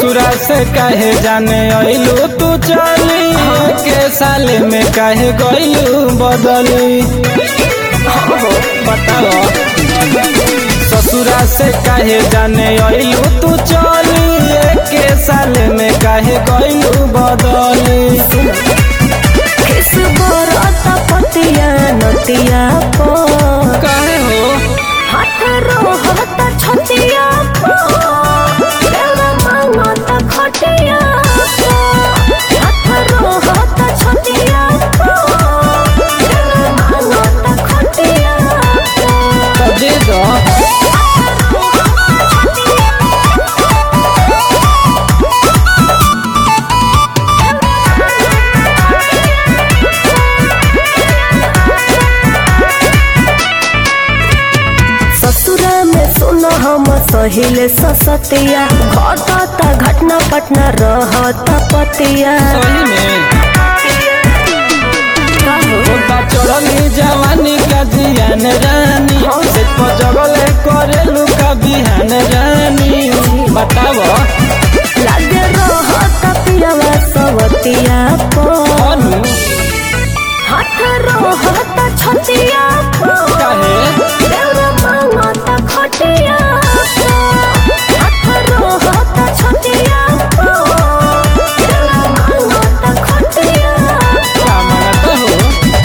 ससुरा से काहे जाने अइलू तू चली के साल में काहे गइलू बदली बताओ ससुरा से काहे जाने अइलू तू चली के साल में काहे गइलू बदली किस बरत पतिया नतिया पो काहे हो हाथ रोहत छतिया पो देवा मांगत खटिया पो हाथ रोहत छतिया पो देवा मांगत खटिया पो तो दे दो ससुरा में सुन हम सहिले ससतिया घटता घटना पटना रहता पतिया सही में का हो? होता चढ़ली जवानी का जियान रानी से जगले करेलू का बिहान रानी बताव लागे रहता पियावा सवतिया पो अनु हाथ रहता छतिया पो काहे देवरा मांगता खटिया पो हाथ रहता छतिया पो देवरा मांगता खटिया पो का मानत हो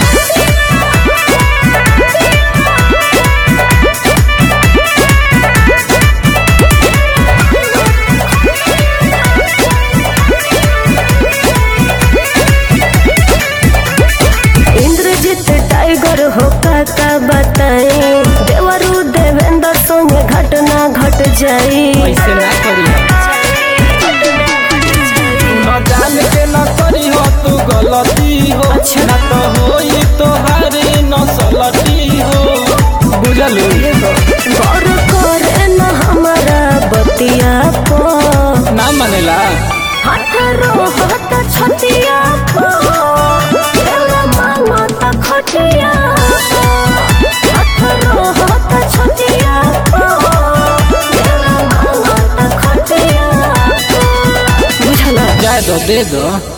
इंद्रजीत टाइगर हो का बताई देवरू देवेंद्र संगे घटना घट जाई ऐसे ना करी न जान के न करी हो तू गलती हो अच्छा। ना तो होई तोहारी नसलती हो बुझलू गौर करे न हमारा बतिया पो ना मानेला हाथ रोहत छतिया पो देवरा मांगत खटिया पो हाथ रोहत छतिया पो देवरा मांगत खटिया पो बुझला जाए दो दे दो